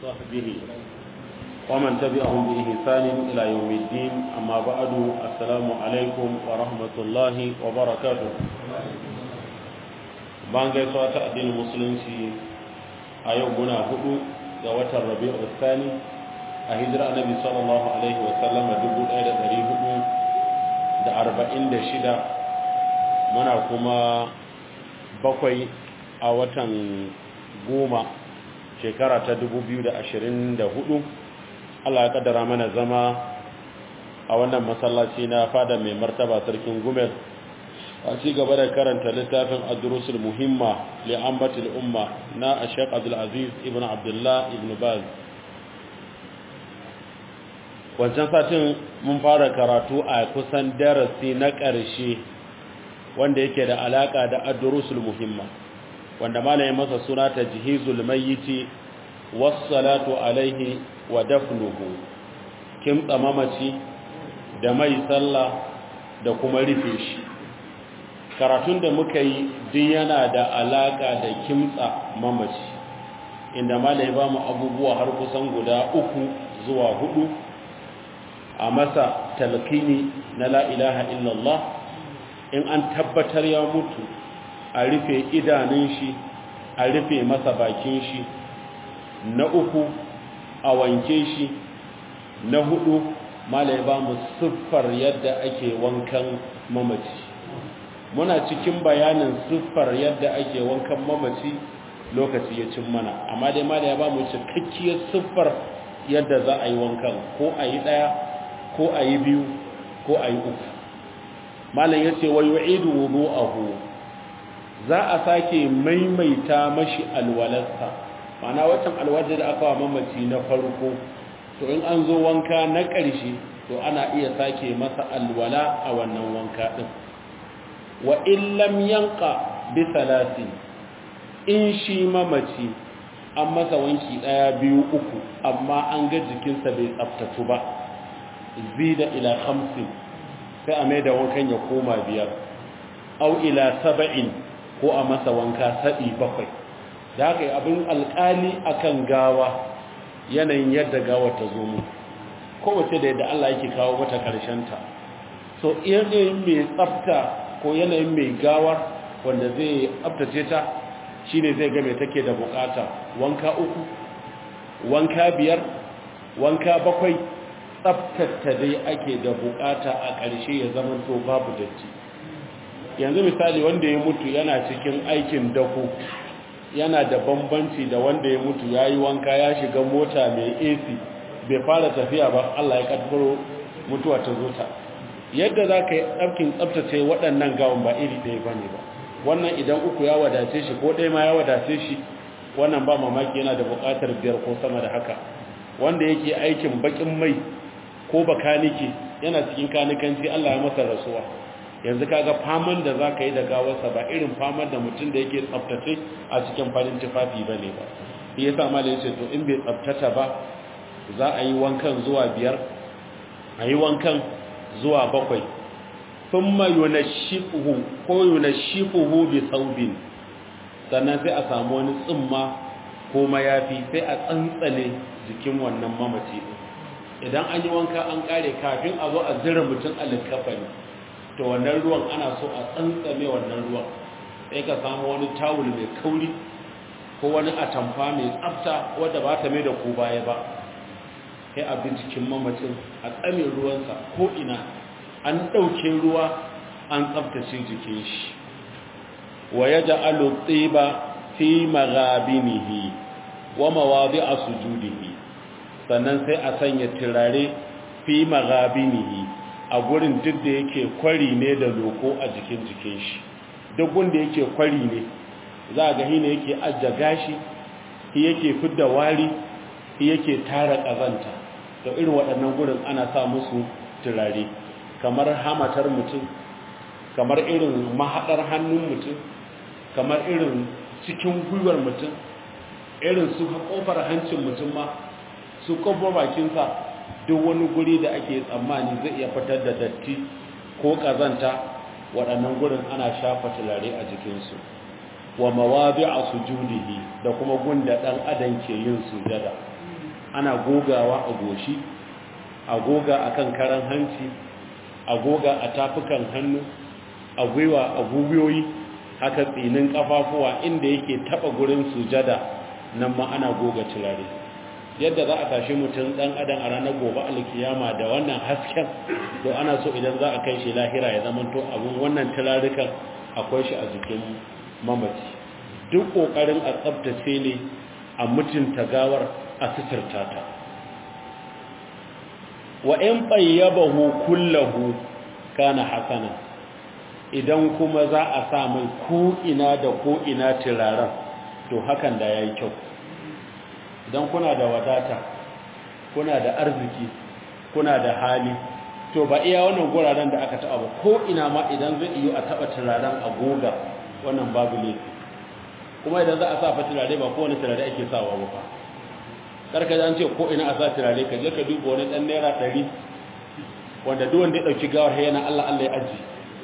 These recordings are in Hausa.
وصحبه ومن تبعهم بإحسان إلى يوم الدين أما بعد السلام عليكم ورحمة الله وبركاته bayan gaisuwa ta addinin musulunci a yau muna hudu ga watan rabi'u tsani a hijira annabi sallallahu alaihi wa sallama 1446 muna kuma bakwai a watan goma shekara ta 2024 Allah ya kaddara mana zama a wannan masallaci na fada mai martaba sarkin gumel a ci gaba da karanta littafin ad-durusul muhimma li ambatil umma na Sheikh Abdul Aziz ibn Abdullah ibn Baz wancan satin mun fara karatu a kusan darasi na ƙarshe wanda yake da alaka da ad-durusul muhimma wanda malamin masa suna tajhizul mayyiti was-salatu alaihi wa dafnuhu kimtsa mamaci da mai sallah da kuma rufe shi karatun da muka yi duk yana da alaka da kimtsa mamaci inda malai ba mu abubuwa har kusan guda uku zuwa hudu a masa talqini na la ilaha illallah in an tabbatar ya mutu a rufe idanun shi a rufe masa bakin shi na uku a wanke shi na hudu malai ba mu siffar yadda ake wankan mamaci muna cikin bayanin siffar yadda ake wankan mamaci lokaci ya cin mana amma dai malai ba mu cikakkiyar siffar yadda za a yi wankan ko a yi ɗaya ko a yi biyu ko a yi uku malai ya ce wa yu'idu wudu'ahu za a sake maimaita mashi alwalarsa mana waccan alwalar da aka wa mamaci na farko to in an zo wanka na ƙarshe to ana iya sake masa alwala a wannan wanka ɗin wa illam yanka bi salasi in shi mamaci an masa wanki ɗaya biyu uku amma an ga jikinsa bai tsaftatu ba zida ila hamsin sai a mai da wankan ya koma biyar au ila saba'in ko a masa wanka saɗi bakwai da haka yi abin alƙali akan gawa yanayin yadda gawa ta zo mu kowace da yadda Allah yake kawo mata ta. so yanayin mai tsafta ko yanayin mai gawar wanda zai tsaftace ta shine zai ga mai take da bukata wanka uku wanka biyar wanka bakwai tsaftata dai ake da bukata a ƙarshe ya zama to babu datti yanzu misali wanda ya mutu yana cikin aikin dako yana da bambanci da wanda ya mutu ya yi wanka ya shiga mota mai ac bai fara tafiya ba allah ya kaddaro mutuwa ta zo ta yadda za ka yi tsarkin tsabtace waɗannan gawon ba iri ɗaya ba ne ba wannan idan uku ya wadace shi ko ɗaya ma ya wadace shi wannan ba mamaki yana da buƙatar biyar ko sama da haka wanda yake aikin baƙin mai ko bakanike yana cikin kanikanci allah ya masa rasuwa yanzu kaga faman da za ka yi da gawarsa ba irin faman da mutum da yake tsabtace a cikin farin tufafi ba ne ba shi ya sa mala ya ce to in bai tsabtata ba za a yi wankan zuwa biyar a yi wankan zuwa bakwai sun ma yunashifuhu ko yunashifuhu bi saubin sannan sai a samu wani tsimma ko mayafi sai a tsantsale jikin wannan mamaci idan an yi wanka an kare kafin a zo a zira mutum a likafani to wannan ruwan ana so a tsantsame wannan ruwan sai ka samu wani tawul mai kauri ko wani atamfa mai tsafta wadda ba ta mai da ku baya ba sai a bi jikin mamacin a tsame ruwansa ko ina an ɗauke ruwa an tsaftace jikin shi wa ya ja'alu tsiba fi maghabinihi wa mawadi'a sujudihi sannan sai a sanya turare fi maghabinihi a gurin duk da yake kwari ne da loko a jikin jikin shi duk wanda yake kwari ne za a ga hina yake ajja gashi shi yake fidda wari shi yake tara kazanta to irin waɗannan gurin ana sa musu turare kamar hamatar mutum kamar irin mahaɗar hannun mutum kamar irin cikin gwiwar mutum irin su kofar hancin mutum ma su kofar bakinsa duk wani guri da ake tsammani zai iya fitar da datti ko kazanta waɗannan gurin ana shafa tulare a jikinsu wa mawabi a sujudihi da kuma gunda ɗan adam ke yin sujada ana gogawa a goshi a goga a kan karan hanci a goga a tafukan hannu a gwiwa a gubiyoyi haka tsinin kafafuwa inda yake taba gurin sujada nan ma ana goga turare yadda za a tashi mutum dan adam a ranar gobe alkiyama da wannan hasken to ana so idan za a kai shi lahira ya zama to abun wannan turarukan akwai shi a jikin mamaci duk kokarin a tsabtace ne a mutunta gawar a suturta ta wa in bayyabahu kullahu kana hasana idan kuma za a sa mai ko ina da ko ina turaren to hakan da yayi kyau idan kuna da wadata kuna da arziki kuna da hali to ba iya wannan guraren da aka taɓa ba ko ina ma idan zai iyo a taɓa turaren a goga wannan babu laifi kuma idan za a sa fa turare ba kowane turare ake sawa ba fa karka an ce ko ina a sa turare ka je ka duba wani dan naira ɗari wanda duk wanda ya ɗauki gawar yana Allah Allah ya aji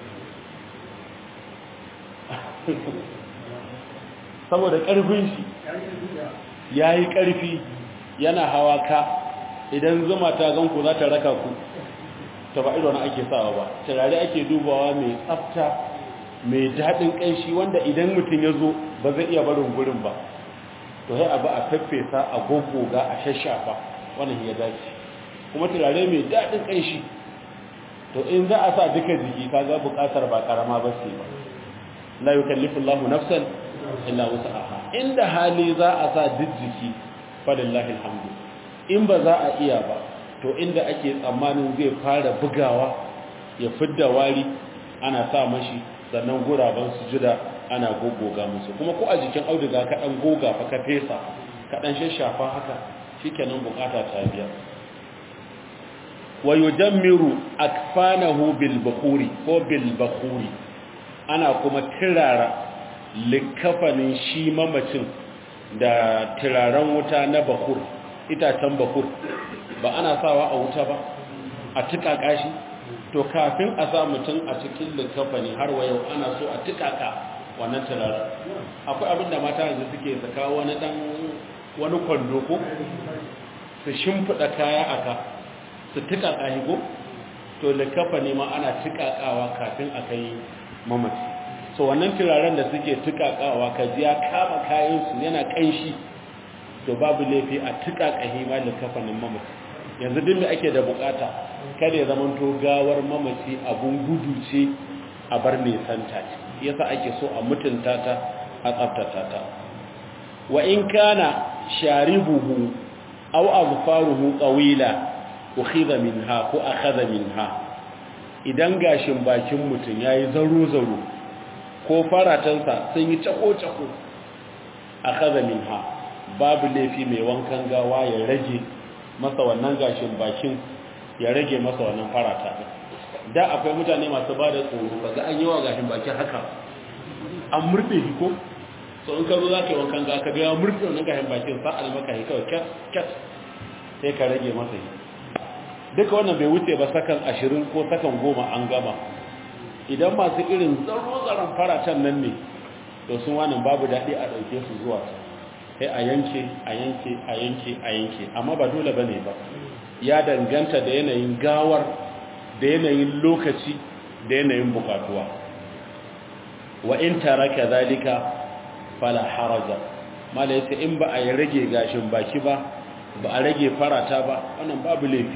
saboda ƙarfin shi ya yi ƙarfi yana hawa ka idan zuma ta ganku za ta raka ku ta ba ido na ake sawa ba turare ake dubawa mai tsafta mai daɗin ƙanshi wanda idan mutum ya zo ba zai iya barin gurin ba to sai abu a faffesa a goggoga a shashafa wannan ya dace kuma turare mai daɗin ƙanshi to in za a sa duka jiki kaga buƙatar ba ƙarama ba ce ba la yukallifu Allahu nafsan illa wus'aha inda hali za a sa duk jiki falillahi alhamdu in ba za a iya ba to inda ake tsammanin zai fara bugawa ya fidda wari ana sa mashi sannan guraben sujuda ana goggoga musu kuma ko a jikin auduga ka dan goga fa ka fesa ka dan shashafa haka shikenan bukata ta biya wa yujammiru akfanahu bil bukhuri ko bil bukhuri ana kuma tirara likafanin shi mamacin da turaren wuta na bakur itacen bakur ba ana sawa a wuta ba a tukaka shi to kafin a sa mutum a cikin likafani har wa yau ana so a tukaka wannan turaren akwai abin da mata yanzu suke saka wani dan wani kwando ko su shimfiɗa kaya aka su tukaka shi ko to likafani ma ana tukakawa kafin a kai mamaci so wannan turaren da suke tukakawa ka ji ya kama kayansu yana kanshi to babu laifi a tukaka hima da kafanin mamaci yanzu duk da ake da bukata kada ya zama to gawar mamaci abun gudu ce a bar nesanta ce yasa ake so a mutunta ta a tsaftata ta wa in kana sharibuhu aw azfaruhu qawila ukhidha minha ko akhadha minha idan gashin bakin mutum yayi zaro zaro ko faratansa sun yi cako-cako a kaza minha babu laifi mai wankan gawa ya rage masa wannan gashin bakin ya rage masa wannan farata da akwai mutane masu ba da tsoro ba za a yi wa gashin bakin haka an murɗe shi ko so in ka zo za ka yi wankan gawa ka biya murɗe wannan gashin bakin sa almaka yi kawai kyat sai ka rage masa yi duka wannan bai wuce ba sakan ashirin ko sakan goma an gama idan masu irin tsaro-tsaron faratan nan ne to sun wani babu daɗi a ɗauke su zuwa sai a yanke a yanke a yanke a yanke amma ba dole ba ne ba ya danganta da yanayin gawar da yanayin lokaci da yanayin bukatuwa wa in taraka zalika fala haraja mala yace in ba a yi rage gashin baki ba ba a rage farata ba wannan babu laifi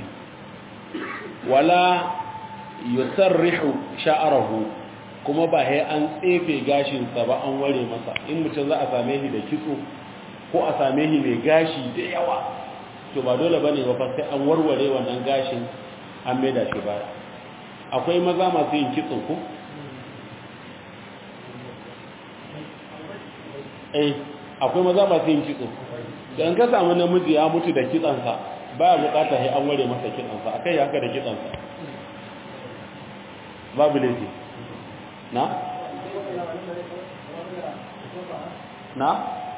wala yusarrihu sha'arahu kuma ba sai an tsefe gashinsa ba an ware masa in mutum za a same shi da kitso ko a same shi mai gashi da yawa to ba dole bane ba fa sai an warware wannan gashin an maida shi baya akwai maza masu yin kitso ko eh akwai maza masu yin kitso dan ka samu namiji ya mutu da kitsansa baya bukata sai an ware masa kitsansa akai haka da kitsansa babu laifi na? na?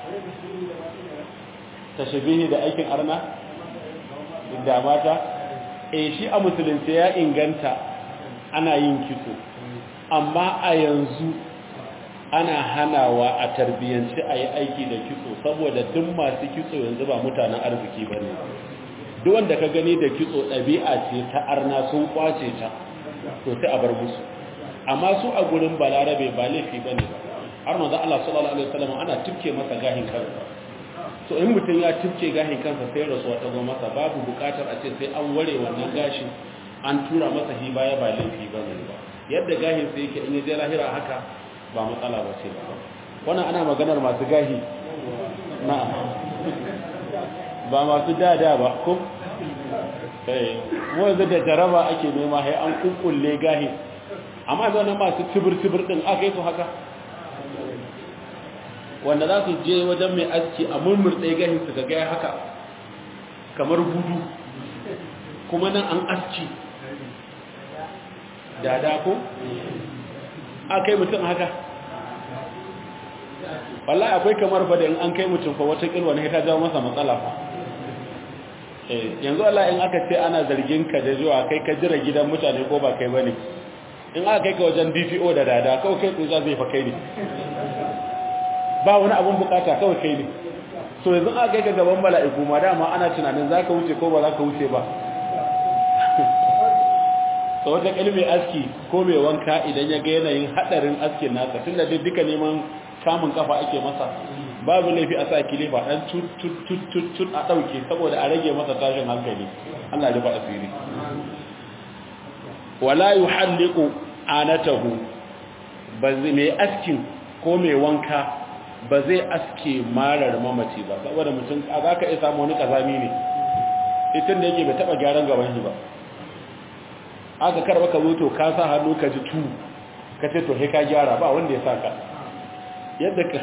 tashabihi da aikin arna? da mata? e shi a musulunci ya inganta ana yin kitso amma a yanzu ana hanawa a tarbiyyanci a yi aiki da kitso saboda duk masu kitso yanzu ba mutanen arziki ba ne duk wanda ka gani da kitso ɗabi'a ce ta arna sun kwace ta to sai a bar musu amma su a gurin balarabe ba laifi ba ne ba har manzo Allah sallallahu alaihi wasallam ana tufke masa gahin kansa to in mutum ya tufke gahin kansa sai rasuwa ta zo masa babu bukatar a ce sai an ware wannan gashi an tura masa hi baya ba laifi ba ne ba yadda gahin sai yake in ya je lahira haka ba matsala ba ce ba wannan ana maganar masu gahi na ba masu dada ba ko eh wanda da jaraba ake nema sai an kukkulle gahi amma zanen masu tibir-tibir din aka yi su haka wanda za su je wajen mai aski a murmurtse gahin su ga gaya haka kamar gudu kuma nan an aski dada ko aka yi mutum haka wallahi akwai kamar fa da in an kai mutum fa wata kilwa ne ta jawo masa matsala fa eh yanzu Allah in aka ce ana zargin ka da zuwa kai ka jira gidan mutane ko ba kai bane in aka kai ka wajen DPO da dada kawai kai tsuza zai fa kai ne ba wani abun bukata kawai kai ne so yanzu aka kai ka gaban mala'iku ma dama ana tunanin zaka wuce ko ba zaka wuce ba so wata kalmi aski ko mai wanka idan ya ga yanayin hadarin askin nasa tunda dai duka neman samun kafa ake masa babu laifi a sa kilifa dan tut tut tut tut tut a dauke saboda a rage masa tashin hankali Allah ya ba asiri wala yuhalliqu anatahu ba zai mai askin ko mai wanka ba zai aske marar mamaci ba saboda mutum a zaka iya samu wani kazami ne itin da yake bai taba gyaran gaban shi ba aka karba ka zo to ka sa hannu ka ji tu ka ce to he ka gyara ba wanda ya saka yadda ka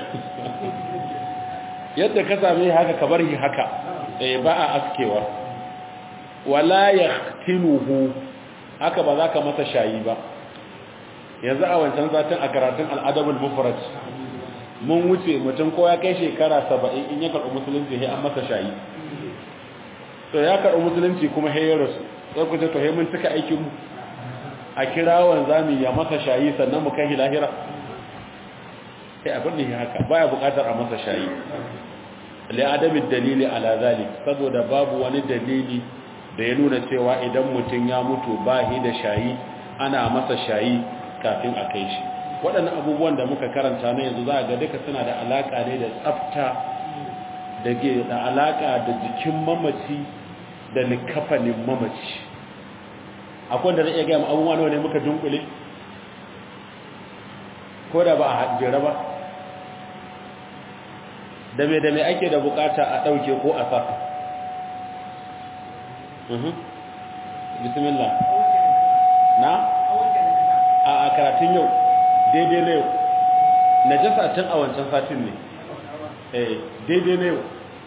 yadda ka same haka ka bar shi haka eh ba a askewa wala yahtinuhu haka ba za ka masa shayi ba yanzu a wancan satin a karatun al'adabul mufrad mun wuce mutum ko ya kai shekara 70 in ya karɓi musulunci sai an masa shayi to ya karɓi musulunci kuma sai ya rasu sai ku ce to sai mun cika aikin mu a kira wanzami ya masa shayi sannan mu kai lahira sai abin da haka baya bukatar a masa shayi li adami dalili ala zalik saboda babu wani dalili da ya nuna cewa idan mutum ya mutu bahi da shayi ana masa shayi kafin a kai shi waɗannan abubuwan da muka karanta na yanzu za a ga duka suna da alaka ne da tsafta da ke da alaka da jikin mamaci da likafanin mamaci akwai da zai iya gaya abubuwa nawa ne muka dunkule ko da ba a jera ba da me da me ake da bukata a ɗauke ko a sa bismillah na a a karatun yau daidai na yau na jasa tun a wancan satin ne eh daidai na yau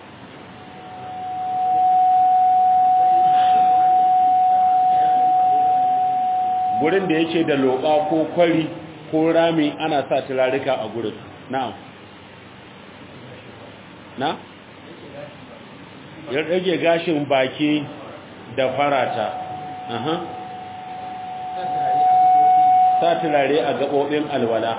gurin da yake da loɓa ko kwari ko rami ana sa turarika a gurin na'am na ya rage gashin baki da farata aha sa turare a gaɓoɓin alwala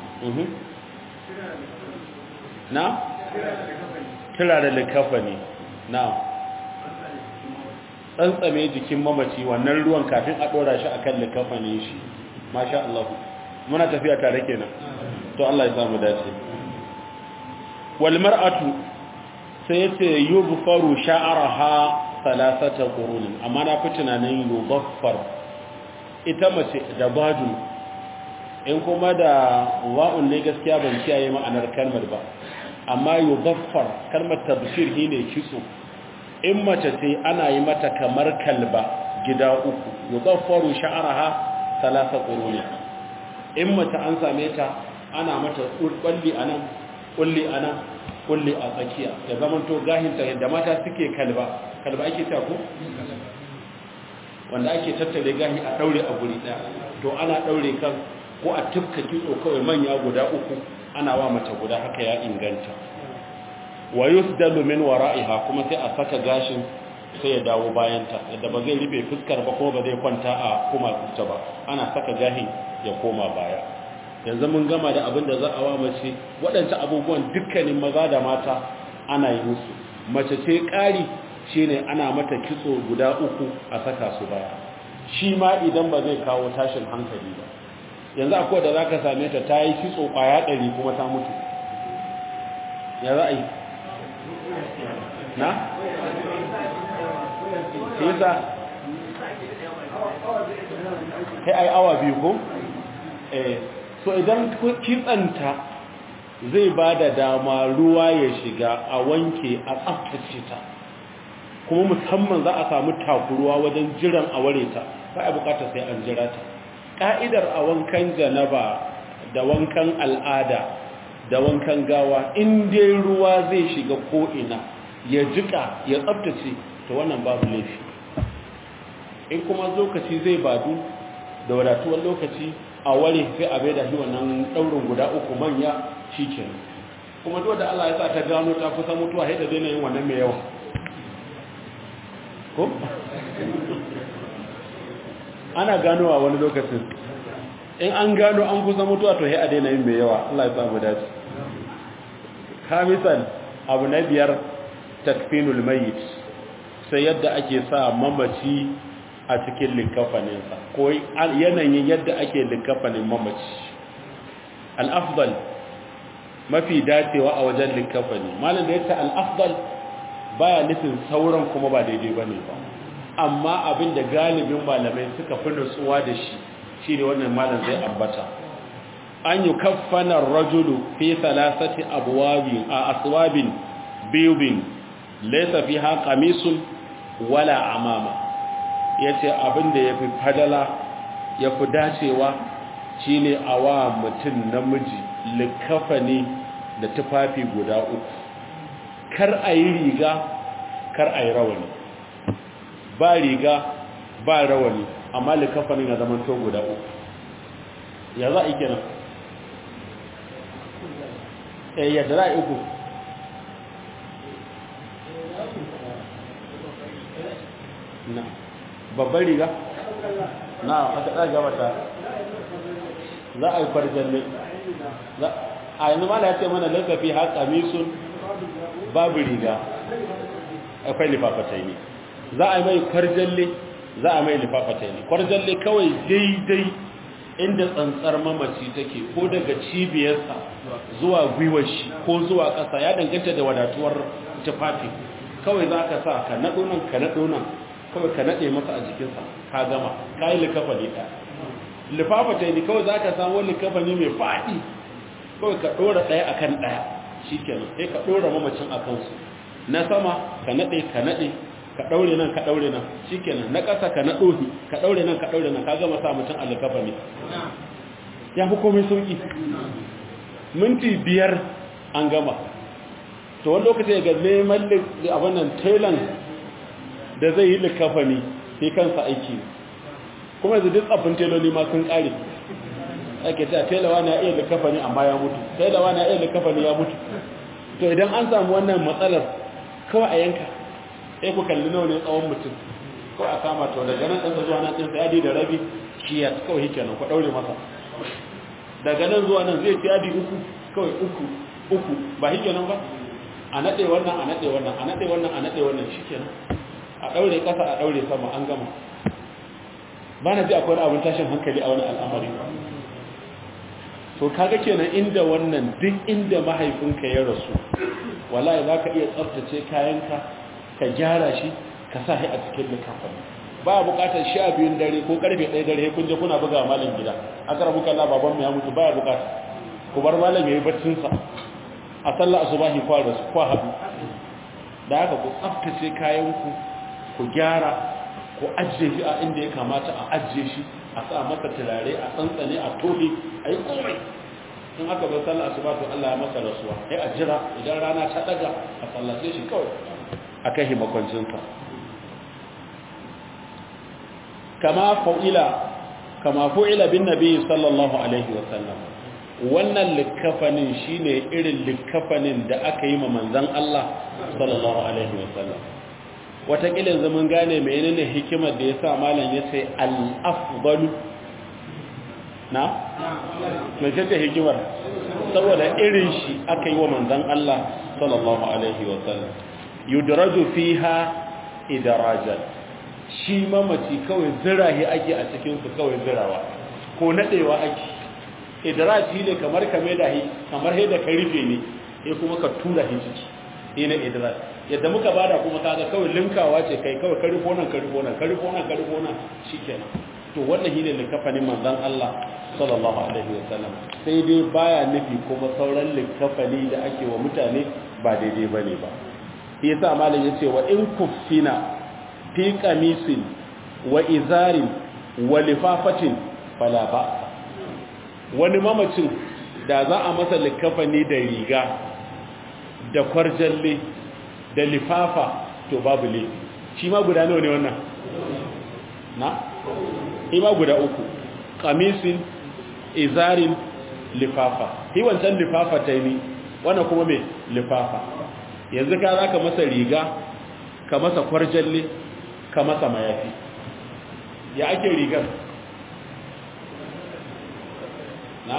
na turare likafa ne na tsantsame jikin mamaci wannan ruwan kafin a ɗora shi akan likafa ne shi masha Allah muna tafiya tare kenan to Allah ya samu dace wal mar'atu sai yace yubfaru sha'raha salasata qurun amma na fi tunanin yubaffar ita mace da badu in kuma da wa'un ne gaskiya ban kiyaye ma'anar kalmar ba amma yubaffar kalmar tabshir shine kitso in mace ce ana yi mata kamar kalba gida uku yubaffaru sha'raha salasa qurun in mace an same ta ana mata kulli anan kulli anan kulli a tsakiya da zaman to gahinta yadda mata suke kalba kalba ake ta ko wanda ake tattare gahi a daure a guri daya to ana daure kan ko a tufka kitso kawai manya guda uku ana wa mata guda haka ya inganta wa yusdalu min wara'iha kuma sai a saka gashin sai ya dawo bayanta yadda ba zai rufe fuskar ba kuma ba zai kwanta a kuma ta ba ana saka gahin ya koma baya yanzu mun gama da abin da za a wa mace waɗancan abubuwan dukkanin maza da mata ana yi musu mace ce ƙari shine ana mata kitso guda uku a saka su baya shi ma idan ba zai kawo tashin hankali ba yanzu akwai da zaka same ta ta yi kitso kwaya ɗari kuma ta mutu ya za a yi na? yasa kai ai awa biyu ko? eh so idan kitsanta zai ba da dama ruwa ya shiga a wanke a tsaftace ta kuma musamman za a samu takuruwa wajen jiran a ware ta ba a bukata sai an jira ta ka'idar a wankan janaba da wankan al'ada da wankan gawa in dai ruwa zai shiga ko'ina ya jika ya tsaftace ta wannan babu laifi in kuma lokaci zai badu da wadatuwar lokaci a ware sai a bai da shi wannan ɗaurin guda uku manya shi ke kuma duk da Allah ya sa ta gano ta kusa mutuwa haida daina yin wannan mai yawa ko? ana ganowa wani lokacin in an gano an kusa mutuwa to haida daina yin mai yawa Allah ya samu dace kamisan abu na biyar takfinul mayit sai yadda ake sa mamaci a cikin likafaninsa ko yanayin yadda ake likafanin mamaci al'afdal mafi dacewa a wajen likafani malin da yadda al'afdal baya nufin sauran kuma ba daidai ba ne ba amma abin da galibin malamai suka fi nutsuwa da shi shi ne wannan malin zai ambata an yi kafanar rajulu fi salasati abuwabi a aswabin biyubin laisa fi ha kamisun wala amama ya ce abin da ya fi fadala ya fi dacewa shi ne a wa mutum namiji likafani da tufafi guda uku kar a yi riga kar a yi rawani ba riga ba rawani amma likafani na zaman to guda uku ya za a yi kenan eh yadda za a yi uku na babban riga na aka ɗaga mata za a yi farjalle a yanzu ma da ya ce mana lafafi haka misun babu riga akwai lifafatai ne za a yi mai kwarjalle za a mai lifafatai ne kwarjalle kawai daidai inda tsantsar mamaci take ko daga cibiyarsa zuwa gwiwar shi ko zuwa ƙasa ya danganta da wadatuwar tufafi kawai za ka sa ka naɗo nan ka naɗo nan kawai ka naɗe masa a jikinsa ka gama ka yi likafa ne ɗaya lifafata ne kawai za ka samu likafa ne mai faɗi kawai ka ɗora ɗaya a kan ɗaya shi kenan sai ka ɗora mamacin a kansu na sama ka naɗe ka naɗe ka ɗaure nan ka ɗaure nan shi kenan na ƙasa ka naɗo ka ɗaure nan ka ɗaure nan ka gama sa mutum a likafa ne ya fi komai sauƙi minti biyar an gama to wani lokaci ga neman abin nan tailan da zai yi likafani sai kansa aiki kuma yanzu duk tsafin teloli ma sun kare ake ta telawa na iya likafani amma ya mutu telawa na iya likafani ya mutu to idan an samu wannan matsalar kawai a yanka sai ku kalli nawa ne tsawon mutum kawai a kama to daga nan ɗansa zuwa nan ɗinsa yadi da rabi kiyas kawai hike nan ku ɗaure masa daga nan zuwa nan zai fi yadi uku kawai uku uku ba hike nan ba a naɗe wannan a naɗe wannan a naɗe wannan a naɗe wannan shi kenan a ɗaure ƙasa a ɗaure sama an gama ba na ji akwai wani abin tashin hankali a wani al'amari to kaga kenan inda wannan duk inda mahaifinka ya rasu wallahi za ka iya tsaftace kayanka ka gyara shi ka sa shi a cikin likafin ba a bukatar sha biyun dare ko karfe ɗaya dare kun je kuna buga malam gida a kara buka la baban mu ya mutu ba ya bukata ku bar malam ya yi baccinsa a sallah asubahi kwa rasu kwa haɗu da haka ku tsaftace kayanku ku gyara ku ajiye shi a inda ya kamata a ajiye shi a sa masa turare a tsantsane a tole a yi komai in aka bai sallah asuba to Allah ya masa rasuwa sai a jira idan rana ta daga a sallace shi kawai a kai makwancinsa kama fa'ila kama fa'ila bin nabi sallallahu alaihi wa sallam wannan likafanin shine irin likafanin da aka yi ma manzon Allah sallallahu alaihi wa sallam watakila zaman gane menene hikimar da ya sa malam ya ce al'afdalu na? mai ce hikimar saboda irin shi aka yi wa manzan Allah sallallahu Alaihi wasallam yudraju fiha idarajan shi mamaci kawai zirahi ake a cikin su kawai zirawa ko nadewa ake idraji ne kamar kame da hi kamar da ka rufe ne sai kuma ka tura hi ciki ina idraj yadda muka bada kuma kaga kawai linkawa ce kai kawai ka rufo nan ka rufo nan ka rufo nan ka rufo nan shikenan to wannan shine likafanin manzon Allah sallallahu alaihi wasallam sai dai baya nufi kuma sauran likafani da ake wa mutane ba daidai bane ba shi yasa malam yace wa in kuffina fi qamisin wa izarin wa lifafatin fala ba wani mamacin da za a masa likafani da riga da kwarjalle da lifafa to babu laifi shi ma guda nawa ne wannan na shi ma guda uku qamisin izarin lifafa shi wancan lifafa ta yi wannan kuma me lifafa yanzu ka za ka masa riga ka masa kwarjalle ka masa mayafi ya ake rigar na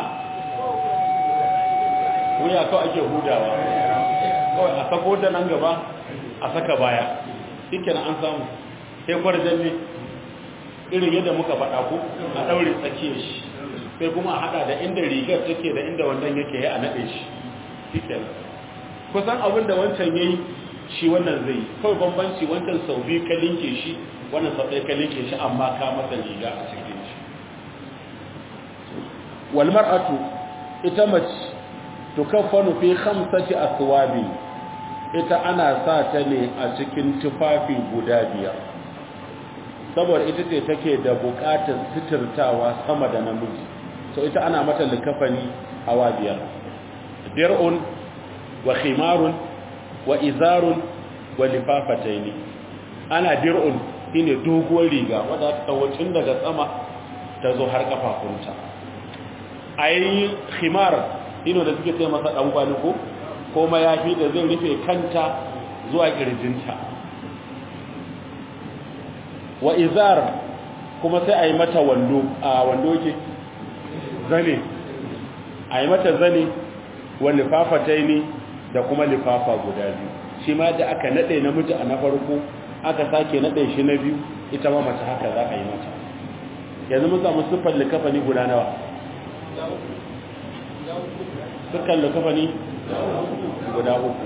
wuya kawai ake hudawa kawai a sako da nan gaba a saka baya shike an samu sai kwarjalle irin yadda muka faɗa ku a ɗaure tsakiyar shi sai kuma a haɗa da inda rigar take da inda wannan yake ya a naɗe shi shike kusan abin da wancan ya yi shi wannan zai kawai bambanci wancan sau biyu ka linke shi wannan sau ɗaya ka linke shi amma ka masa riga a cikin shi walmar'atu ita mace tukaffanu fi khamsati aswabi ita ana sa ta ne a cikin tufafi guda biyar saboda ita ce take da buƙatar sitirtawa sama da namiji so ita ana mata likafani hawa biyar dir'un wa khimarun wa izarun wa lifafataini ana dir'un shine doguwar riga wadda ta tawo tun daga sama ta zo har kafafunta ai khimar ino da suke ce masa dan kwali ko ko mayafi da zai rufe kanta zuwa kirjinta wa izar kuma sai a yi mata wando a wando ke zane a yi mata zane wa lifafataini da kuma lifafa guda biyu shi ma da aka nade namiji a na farko aka sake nade shi na biyu ita ma mace haka za a yi mata yanzu mun samu siffar likafani guda nawa dukkan likafani guda uku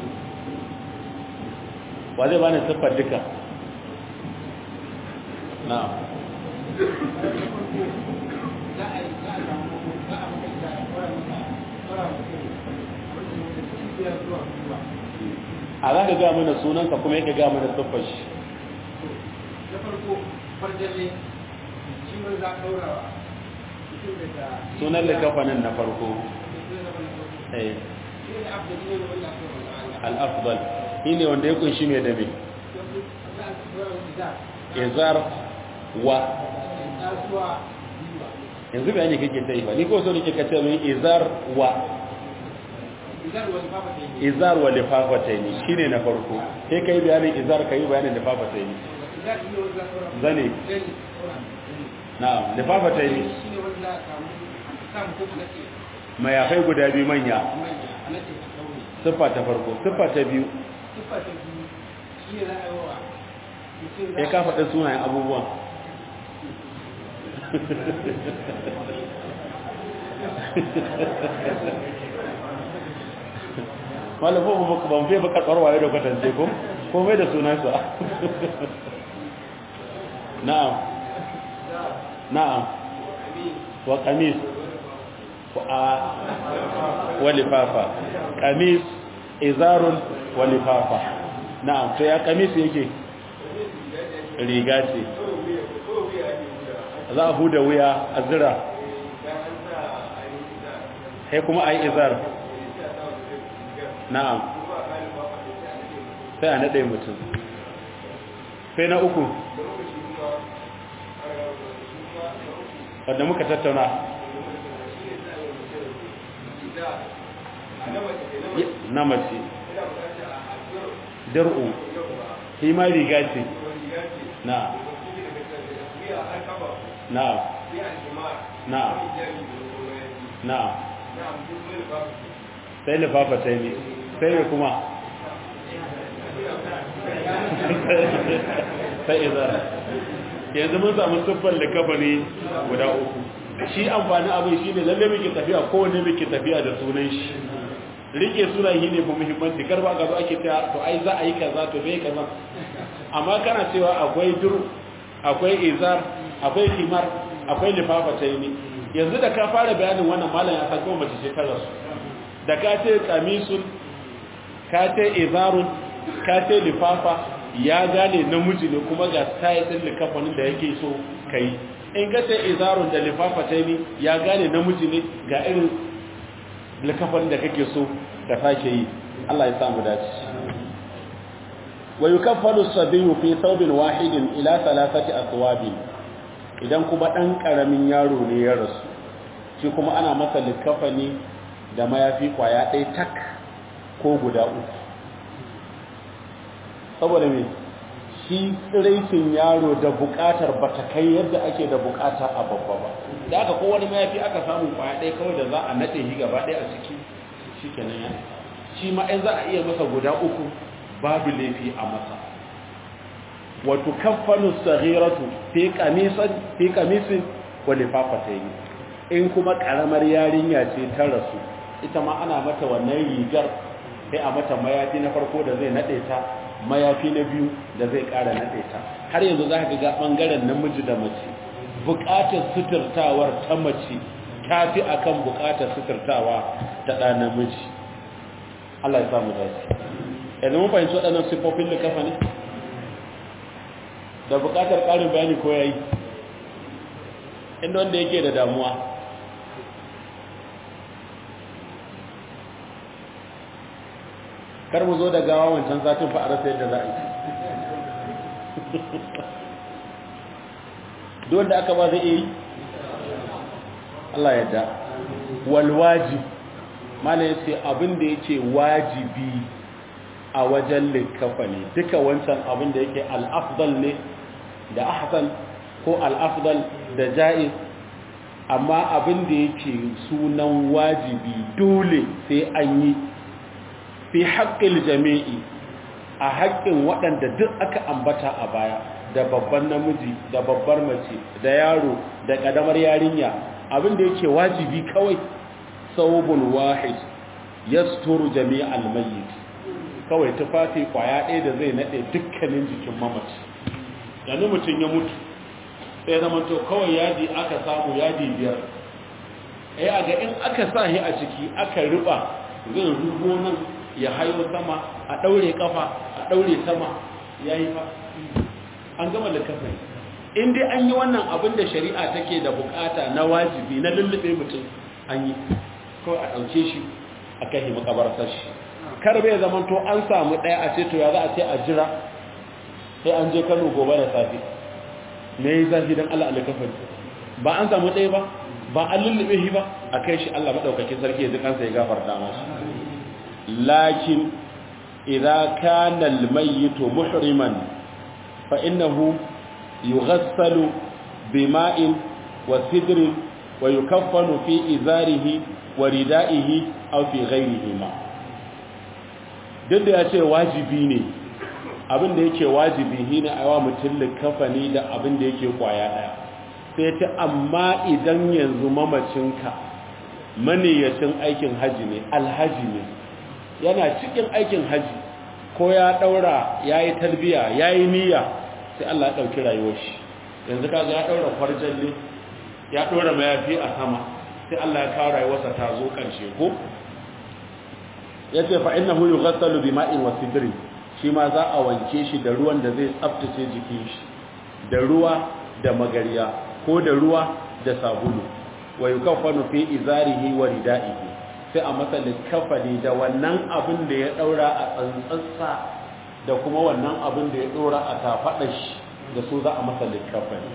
wa zai bani siffar duka na a za ka ga mana sunanka kuma yake ga mana siffar shi na farko farjalle shi ne za a ɗaurawa sunan likafanin na farko eh al-afdal shine wanda ya kunshi mai dabe izar wa yanzu bayani kake ta yi ba ni ko so nake kace min izar wa izar wa lifafataini shine na farko sai kai bayanin izar kai bayanin lifafataini zane na'am lifafataini mayafai guda biyu manya siffa ta farko siffa ta biyu ya ka faɗi sunayen abubuwan malafin ban fiye bakar ɓarwaye da kwatance ko ko mai da sunansa na'am na'am wa kamis wa lifafa kamis izarun wa lifafa na'am to ya kamis yake riga ce za a huda wuya a zira sai kuma a yi izar na'am sai a naɗe mutum sai na uku wadda muka tattauna na mace dar'u shi ma riga ce na na na na sai lifafa sai ne sai ne kuma sai izara yanzu mun samu siffar likafani guda uku shi amfani abin shi ne lalle muke tafiya kowane muke tafiya da sunan shi rike suna yi ne fa muhimmanci karba ga zo ake ta to ai za a yi kaza to bai kaza amma kana cewa akwai dur akwai izar akwai himar akwai lifafa ta yi yanzu da ka fara bayanin wannan malam ya san kuma mace shekarar su da ka ce kamisun ka ce izarun ka ce lifafa ya gane namiji ne kuma ga style din likafanin da yake so kai in ka ce izarun da lifafa ta yi ya gane namiji ne ga irin likafanin da kake so ka sake yi Allah ya samu dace wa yukaffalu as-sabiyyu fi thawbin wahidin ila thalathati athwabin idan kuma dan karamin yaro ne ya rasu shi kuma ana masa likafani da mayafi kwaya ɗaya tak ko guda uku saboda me shi tsiraicin yaro da bukatar ba ta kai yadda ake da bukata a babba ba da aka kowane mayafi aka samu kwaya ɗaya kawai da za a naɗe shi gaba ɗaya a ciki shi kenan ya shi ma in za a iya masa guda uku babu laifi a masa wato kafanu saghiratu fi qamisan fi qamisin wa lifafatayn in kuma karamar yarinya ce ta rasu ita ma ana mata wannan rigar sai a mata mayafi na farko da zai nade ta mayafi na biyu da zai kara nade ta har yanzu za ka ga bangaren namiji da mace bukatar suturtawar ta mace ta fi akan bukatar suturtawa ta ɗa namiji Allah ya samu dace yanzu mun fahimci waɗannan siffofin da kafa ne da bukatar ƙarin bayani ko yayi inda wanda yake da damuwa kar mu zo da gawa wancan satin fa a rasa yadda za a yi don da aka ba zai yi Allah yadda walwaji mana yace abin da yake wajibi a wajen likafa ne duka wancan abin da yake al-afdal ne da ahsan ko al-afdal da ja'iz amma abin da yake sunan wajibi dole sai an yi fi haƙƙin jami'i a haƙƙin waɗanda duk aka ambata a baya da babban namiji da babbar mace da yaro da ƙadamar yarinya abin da yake wajibi kawai saubun wahid yasturu jami'al mayyit kawai tufafi kwaya ɗaya da zai naɗe dukkanin jikin mamaci yanzu mutum ya mutu sai zama to kawai yadi aka samu yadi biyar eh a ga in aka sa shi a ciki aka riba zai rubo nan ya hayo sama a ɗaure kafa a ɗaure sama ya yi fa an gama da kafa in dai an yi wannan abin da shari'a take da bukata na wajibi na lullube mutum an yi kawai a ɗauke shi a kai makabartar shi kar bai zaman to an samu ɗaya a ce to ya za a ce a jira sai an je kano gobe da safe me yi zafi don allah alikafin ba an samu ɗaya ba ba an lullube shi ba a kai shi allah maɗaukakin sarki ya ji kansa ya gafarta masu lakin idza kana almayyitu muhriman fa innahu yughassalu bima'in wa sidrin wa yukaffanu fi izarihi wa ridaihi aw fi ghayrihi ma duk da yace wajibi ne abin da yake wajibi shine aiwa mutum likafani da abin da yake kwaya daya sai ta amma idan yanzu mamacinka maniyacin aikin haji ne alhaji ne yana cikin aikin haji ko ya daura yayi talbiya yayi niyya sai Allah ya dauki rayuwar shi yanzu kaga ya daura farjalle ya dora mayafi a sama sai Allah ya kawo rayuwarsa ta zo karshe ko yace fa innahu yughassalu bima'in wa sidrin shi ma za a wanke shi da ruwan da zai tsaftace jikin shi da ruwa da magariya ko da ruwa da sabulu wa yukaffanu fi izarihi wa ridaihi sai a masa likafani da wannan abin da ya daura a tsantsatsa da kuma wannan abin da ya dora a tafadar shi da su za a masa likafani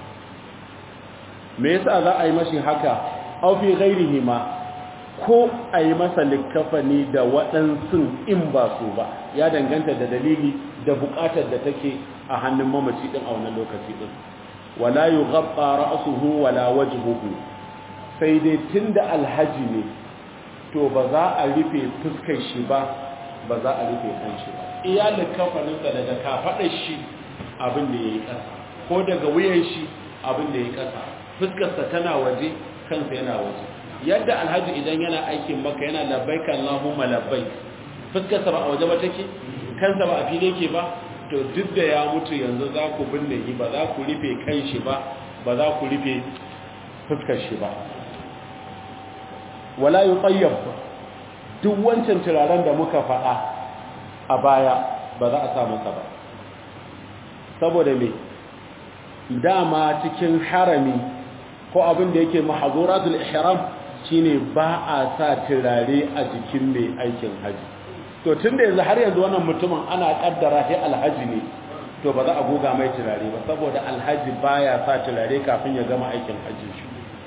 me yasa za a yi mashi haka aw fi ghairihi ma ko a yi masa likafani da waɗansu in ba su ba ya danganta da dalili da buƙatar da take a hannun mamaci din a wannan lokaci din wala yughabba ra'suhu wala wajhuhu sai dai tunda alhaji ne to ba za a rufe fuskar shi ba ba za a rufe kanshi ba iyalin kafaninsa daga kafaɗar shi abin da ya yi ƙasa ko daga wuyan shi abin da ya yi ƙasa fuskarsa tana waje kansa yana waje yadda alhaji idan yana aikin maka yana labbaik Allahumma labbaik fuskarsa ba a waje ba take kansa ba a fili yake ba to duk da ya mutu yanzu za ku binne shi ba za ku rufe kan shi ba ba za ku rufe fuskar shi ba wala yutayyab duk wancan turaren da muka faɗa a baya ba za a sa masa ba saboda me dama cikin harami ko abin da yake mahazuratul ihram shine ba a sa turare a jikin mai aikin haji to tunda yanzu har yanzu wannan mutumin ana kaddara shi alhaji ne to ba za a goga mai turare ba saboda alhaji baya sa turare kafin ya gama aikin haji shi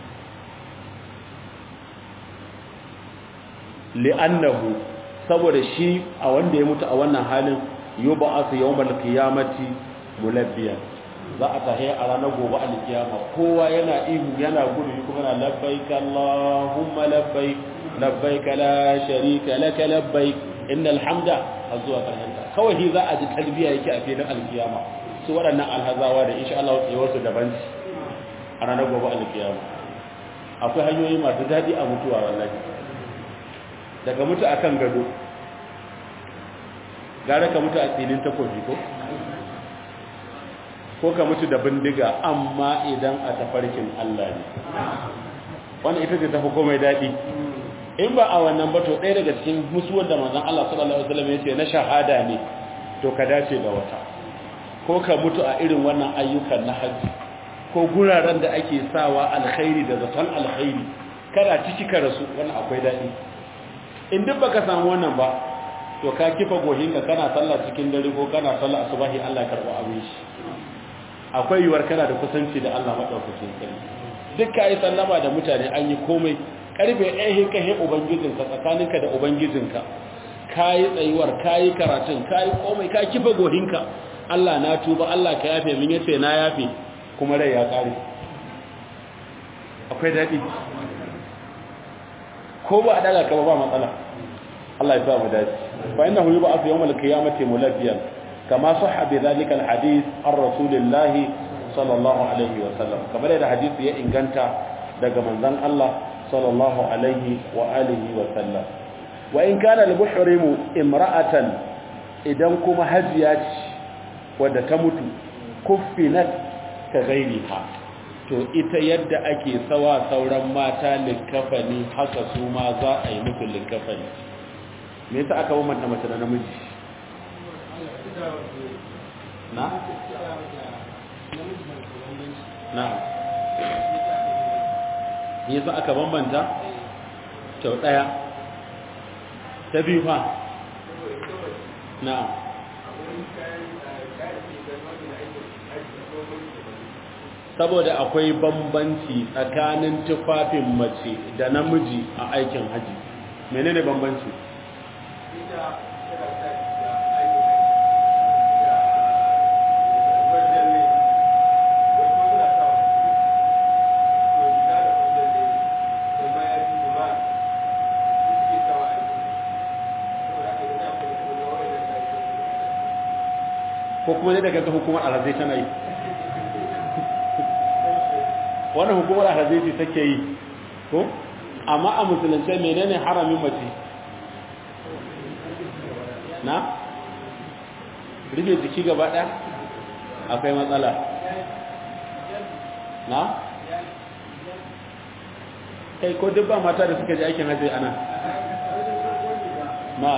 li'annahu saboda shi a wanda ya mutu a wannan halin yub'asu yawmal qiyamati mulabbiyan za a tahi a ranar gobe alkiyama kowa yana ihu yana gudu kuma yana labbaik allahumma labbaik labbaik la sharika laka labbaik innal hamda azwa karhanta kawai shi za a ji talbiya yake a filin alkiyama su waɗannan alhazawa da insha Allah tsayuwar su daban a ranar gobe alkiyama akwai hanyoyi masu daɗi a mutuwa wallahi daga mutu akan gado gara ka mutu a tsinin takobi ko ko ka mutu da bindiga amma idan a tafarkin Allah ne wannan ita ce tafi komai daɗi in ba a wannan ba to ɗaya daga cikin musuwar da manzon Allah sallallahu alaihi wasallam ya ce na shahada ne to ka dace da wata ko ka mutu a irin wannan ayyukan na haji ko guraren da ake sawa alkhairi da zaton alkhairi kada ciki ka rasu wannan akwai daɗi in duk baka samu wannan ba to ka kifa gohinka kana sallah cikin dare ko kana sallah asubahi Allah karba abin shi akwai yiwuwar kana da kusanci da Allah madaukakin sarki duk ka yi sallama da mutane an yi komai karfe ɗaya ka he ubangijinka tsakaninka da ubangijinka ka yi tsayuwar ka yi karatun ka yi komai ka kifa gohinka Allah na tuba Allah ka yafe min yace na yafe kuma rai ya kare akwai daɗi ko ba a daga ka ba matsala Allah ya sa mu dace fa innahu yub'athu yawm al-qiyamati mulabbiyan kama sahha bi dhalika al-hadith ar rasulillahi sallallahu alaihi wa sallam kamar da hadisi ya inganta daga manzon Allah sallallahu alaihi wa alihi wa sallam wa in kana al-muhrimu imra'atan idan kuma hajiya ce wadda ta mutu kuffinat ka ghairiha to ita yadda ake sawa sauran mata likafani haka su ma za a yi musu likafani me yasa aka bambanta mace da namiji na na me yasa aka bambanta to daya ta biyu fa na saboda akwai bambanci tsakanin tufafin mace da namiji a aikin haji menene bambanci ko kuma zai daga hukumar alhazai tana yi wannan hukumar alhazai ce take yi ko amma a musulunce menene haramin mace na rufe jiki gaba ɗaya akwai matsala na kai ko duk ba mata da suka ji aikin hajji ana ma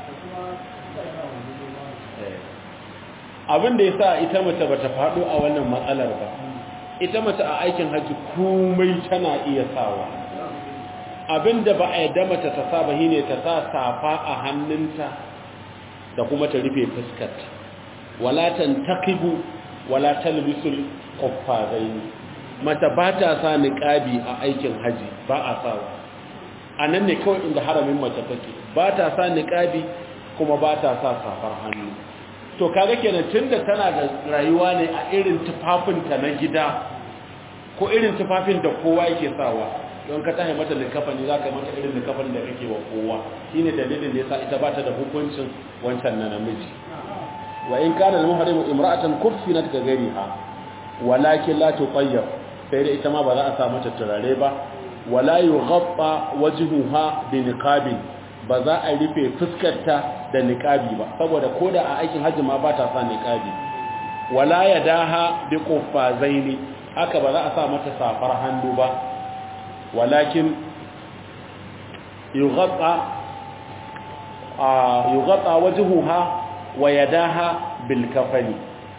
abin da ya sa ita mace ba ta faɗo a wannan matsalar ba ita mace a aikin hajji komai tana iya sawa abin da ba a yadda mace ta sa ba shine ta sa safa a hannunta da kuma ta rufe fuskarta wala tantaqibu wala talbisul qaffazain mata ba ta sa niqabi a aikin haji ba a sawa anan ne kawai inda haramin mace take ba ta sa niqabi kuma ba ta sa safar hannu to kaga kenan tunda tana da rayuwa ne a irin tufafinta na gida ko irin tufafin da kowa yake sawa don ka tahi mata likafani za ka mata irin likafani da kake wa kowa shine dalilin da yasa ita ba ta da hukuncin wancan na namiji wa in kana al-muhrimu imra'atan kuffinat ka gariha walakin la tuqayyab sai da ita ma ba za a sa mata turare ba wala yughabba wajhuha bi niqabin ba za a rufe fuskarta da niqabi ba saboda koda a aikin hajji ma ba ta sa niqabi wala yadaha bi quffazaini haka ba za a sa mata safar hannu ba walakin yughabba yughabba wajhuha wa yadaha bil kafani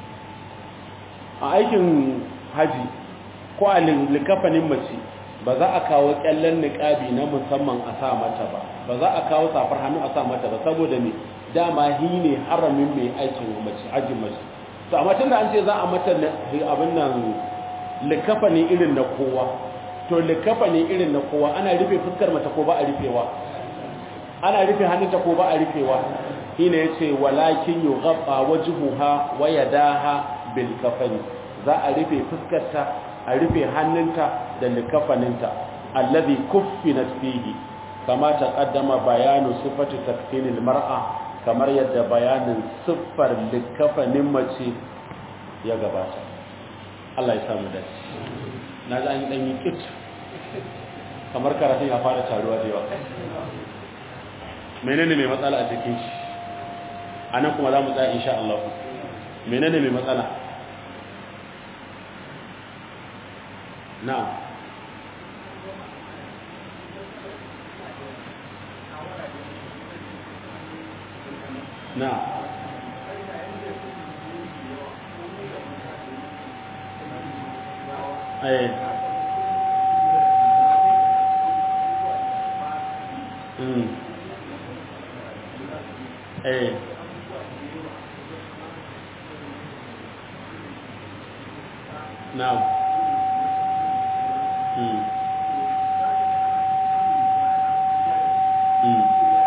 a aikin haji ko a likafanin mace ba za a kawo kyallen niqabi na musamman a sa mata ba ba za a kawo safar hannu a sa mata ba saboda me dama hi ne haramin mai aikin mace hajjin mace to amma tunda an ce za a mata abin nan likafani irin na kowa to likafani irin na kowa ana rufe fuskar mata ko ba a rufewa ana rufe hannunta ko ba a rufewa shine yace walakin yughabba wajhuha wa yadaha bil kafani za a rufe fuskarta a rufe hannunta da likafaninta alladhi kuffinat fihi kama taqaddama bayanu sifati takfinil mar'a kamar yadda bayanin siffar likafanin mace ya gabata Allah ya samu dace na ga an dan yi kit kamar karatun ya fara taruwa da yawa menene mai matsala a cikin shi anan kuma za mu tsaya insha Allah menene mai matsala na'am na'am eh mm eh na'am mm mm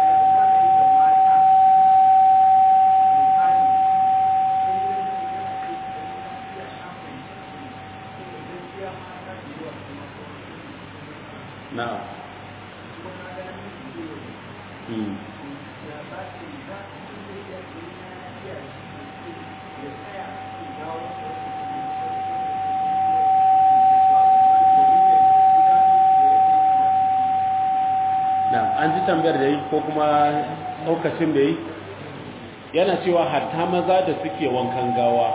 na'am mm na'am an ji tambayar da yi ko kuma ɗaukacin da yi yana cewa hatta maza da suke wankan gawa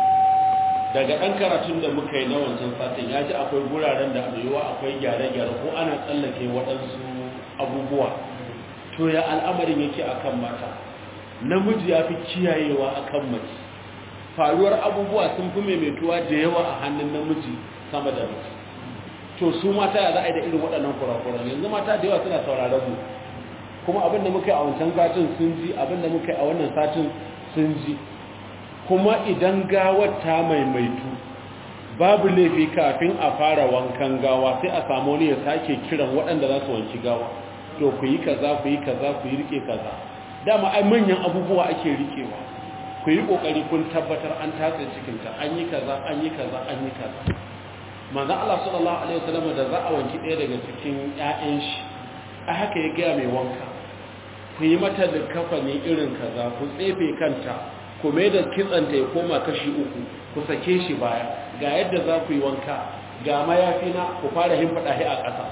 daga ɗan karatun da muka yi na wancan satin ya ji akwai guraren da yiwuwa akwai gyare-gyare ko ana tsallake waɗansu abubuwa to ya al'amarin yake akan mata namiji ya fi kiyayewa akan mace faruwar abubuwa sun fi maimaituwa da yawa a hannun namiji sama da mace to su mata ya za a yi da irin waɗannan kurakuran yanzu mata da yawa suna sauraron mu kuma abin da muka yi a wancan satin sun ji abin da muka yi a wannan satin sun ji kuma idan gawar ta maimaitu babu laifi kafin a fara wankan gawa sai a samu wani ya sake kiran waɗanda za su wanki gawa to ku yi kaza ku yi kaza ku yi rike kaza dama ai manyan abubuwa ake rikewa ku yi kokari kun tabbatar an tatse cikinta an yi kaza an yi kaza an yi kaza manzo Allah sallallahu alaihi wasallam da za a wanki ɗaya daga cikin ƴaƴan shi a haka ya gaya mai wanka ku yi mata da kafani irin kaza ku tsefe kanta ku mai da kitsanta ya koma kashi uku ku sake shi baya ga yadda za ku yi wanka ga mayafi na ku fara himfaɗa shi a ƙasa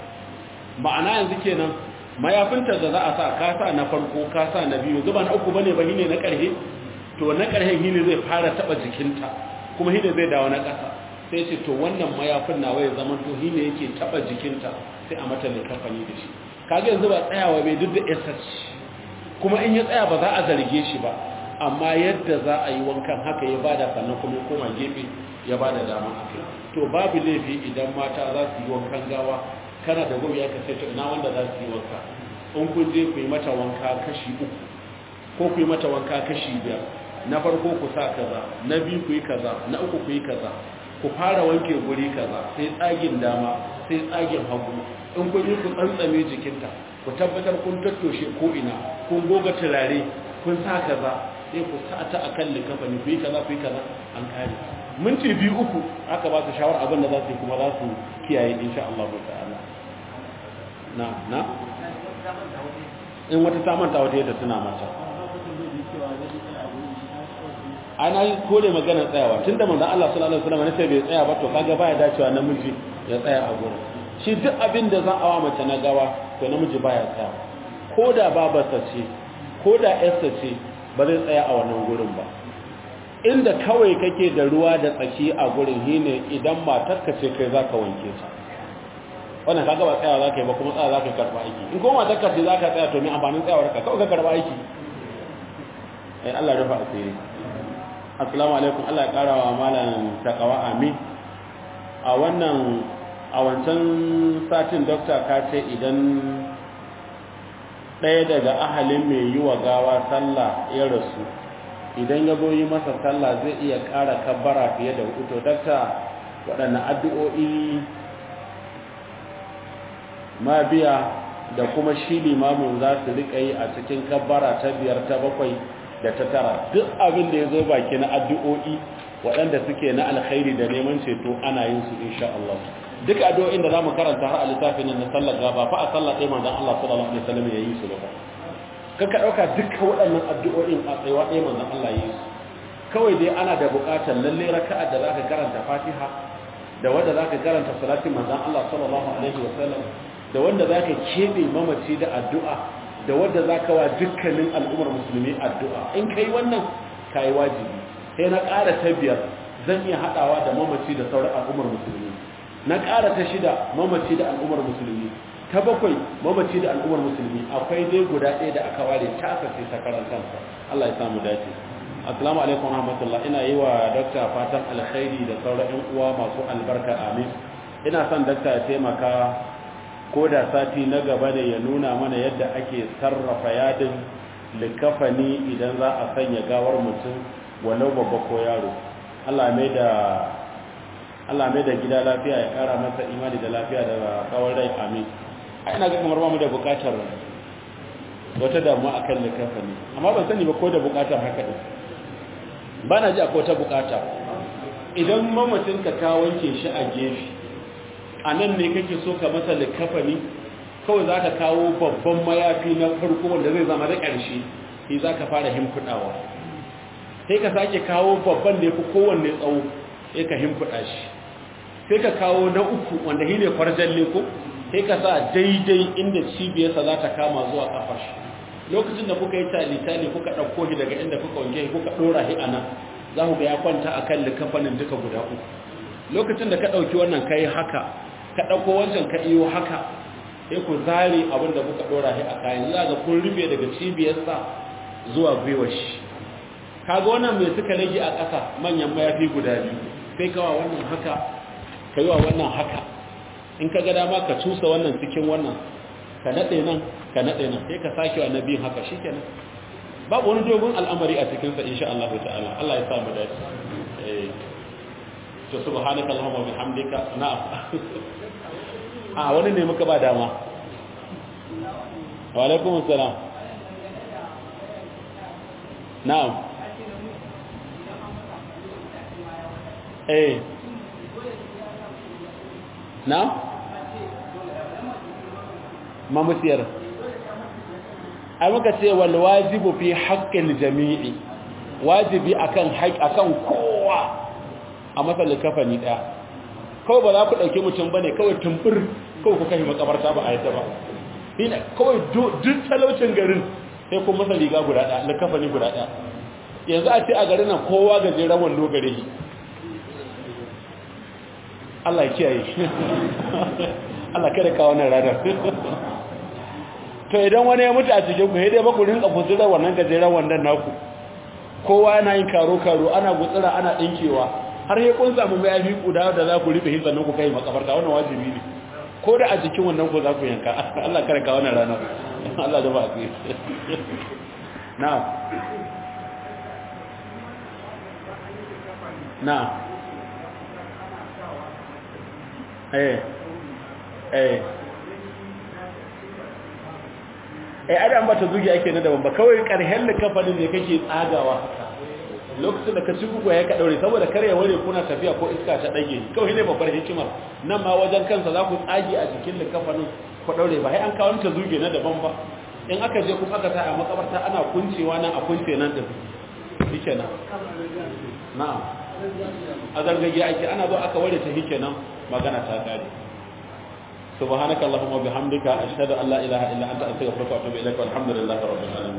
ma'ana yanzu kenan mayafinta da za a sa ka sa na farko ka sa na biyu zuba na uku bane ba shine na ƙarhe to na ƙarhen shine zai fara taɓa jikinta kuma shine zai dawo na ƙasa sai ce to wannan mayafin nawa ya zama to shine yake taɓa jikinta sai a mata likafani da shi kaga yanzu ba tsayawa bai duk da ss kuma in ya tsaya ba za a zarge shi ba amma yadda za a yi wankan haka ya bada sannan kuma ya koma gefe ya bada dama a kai to babu laifi idan mata za su yi wankan gawa kana da gobe ya kace to ina wanda za su yi wanka in kun je ku yi mata wanka kashi uku ko ku yi mata wanka kashi biyar na farko ku sa kaza na biyu ku yi kaza na uku ku yi kaza ku fara wanke guri kaza sai tsagin dama sai tsagin hagu in kun yi ku tsantsame jikinta ku tabbatar kun tattoshe ko ina kun goga turare kun sa kaza sai ku sa ta akan likafani ku yi kaza ku yi kaza an kare minti biyu uku aka ba su shawar abin da za su yi kuma za su kiyaye insha Allah ta'ala na na in wata ta manta wata yadda tuna mata ana yi kore magana tsayawa tun da manzan Allah sallallahu alaihi wasallam sai bai tsaya ba to kaga baya dacewa namiji ya tsaya a gurin shi duk abin da za a wa mace na gawa to namiji baya tsaya ko da babarsa ce ko da yarsa ce ba zai tsaya a wannan gurin ba inda kawai kake da ruwa da tsaki a gurin shine idan matarka ce kai zaka wanke ta wannan kaga ba tsayawa zaka yi ba kuma tsaya zaka karba aiki in kuma matarka ce zaka tsaya to me amfanin tsayawar ka kawai ka karba aiki eh Allah ya rufa asiri assalamu alaikum Allah ya kara wa malam takawa amin a wannan a wancan satin dokta ka ce idan ɗaya daga ahalin mai yi wa gawa sallah ya rasu idan ya goyi masa sallah zai iya ƙara kabbara fiye da hudu dokta waɗanne addu'o'i ma biya da kuma shi limamin za su riƙa yi a cikin kabbara ta biyar ta bakwai da ta tara duk abin da ya zo baki na addu'o'i waɗanda suke na alkhairi da neman ceto ana yin su insha Allah duk addu'o'in da zamu karanta har a littafin nan na sallar gaba fa a sallar ɗaya manzon Allah sallallahu alaihi wasallam ya yi su ba kaka ɗauka dukkan waɗannan addu'o'in a tsayawa ɗaya manzon Allah ya yi su kawai dai ana da buƙatar lalle raka'a da zaka karanta Fatiha da wanda zaka karanta salatin manzon Allah sallallahu alaihi wasallam da wanda zaka kebe mamaci da addu'a da wanda zaka wa dukkanin al'ummar musulmi addu'a in kai wannan kai wajibi sai na ƙara ta biyar zan iya haɗawa da mamaci da sauran al'ummar musulmi na ƙara ta shida mamaci da al'ummar musulmi ta bakwai mamaci da al'ummar musulmi akwai dai guda ɗaya da aka ware ta aka sai sakarar kansa Allah ya samu dace assalamu alaikum rahmatullah ina yi wa dakta fatan alkhairi da sauran ƴan uwa masu albarka amin ina son dakta ya taimaka ko da sati na gaba ne ya nuna mana yadda ake sarrafa yadin likafani idan za a sanya gawar mutum walau babba ko yaro Allah mai da Allah mai da gida lafiya ya kara masa imani da lafiya da kawar rai amin ai ina ga kamar ba mu da bukatar wata damuwa akan likafani amma ban sani ba ko da bukatar haka din ba na ji akwai wata bukata idan mamacin ka ka wanke shi a gefe a nan ne kake so ka masa likafani kawai za ka kawo babban mayafi na farko wanda zai zama da ƙarshe shi za ka fara himfudawa sai ka sake kawo babban da ya fi kowanne tsawo sai ka himfuda shi sai ka kawo na uku wanda shi ne farjalle ko sai ka sa daidai inda cibiyarsa za ta kama zuwa kafar shi lokacin da kuka yi tali-tali kuka ɗauko shi daga inda kuka wanke kuka ɗora shi a nan za ku ga ya kwanta a kan likafanin duka guda uku lokacin da ka ɗauki wannan ka yi haka ka ɗauko wancan ka iyo haka sai ku zare abin da kuka ɗora shi a kayan za ga kun rufe daga cibiyarsa zuwa gwiwar shi kaga wannan mai suka rage a ƙasa manyan mayafi guda biyu sai kawa wannan haka ka yi wa wannan haka in ka ga dama ka cusa wannan cikin wannan ka naɗe nan ka naɗe nan sai ka sake wa nabiyin haka shi kenan babu wani dogon al'amari a cikinsa insha Allah ta'ala Allah ya samu dace eh to subhanaka allahumma bihamdika na'am a wani ne muka ba dama wa alaikum assalam na'am eh na'am mamusiyar a muka ce wal wajibu fi haqqil jami'i wajibi akan haƙ akan kowa a matsalin kafani daya kawai ba za ku ɗauki mutum ba ne kawai tumbur kawai ku kai makabarta ba a yadda ba ina kawai duk talaucin garin sai kun masa riga guda ɗaya na kafani guda ɗaya yanzu a ce a garin nan kowa gajeren wando gare shi Allah ya kiyaye Allah kada ka wannan ranar to idan wani ya mutu a cikin ku sai dai ba ku rinka gutsura wannan gajeren wandon naku kowa yana yin karo karo ana gutsura ana dinkewa har ya kun samu mayafi guda da za ku rufe hin sannan ku kai makabarta wannan wajibi ne ko da a jikin wannan ko za ku yanka Allah kada ka wannan ranar Allah da ba ku na'am na'am eh eh eh adam ba ta zuge ake na daban ba kawai karhen da kafanin ne kake tsagawa lokacin da ka ci gugu ya ka daure saboda kar ya ware kuna tafiya ko iska ta dage kawai ne babbar hikimar nan ma wajen kansa za ku tsage a jikin likafanin ku daure ba sai an kawo ta zuge na daban ba in aka je kuma aka sa a makabarta ana kuncewa nan a kunce nan din shikenan na'am a zargage ake ana zo aka ware ta shikenan magana ta kare سبحانك اللهم وبحمدك أشهد أن لا إله إلا أنت أستغفرك وأتوب إليك والحمد لله رب العالمين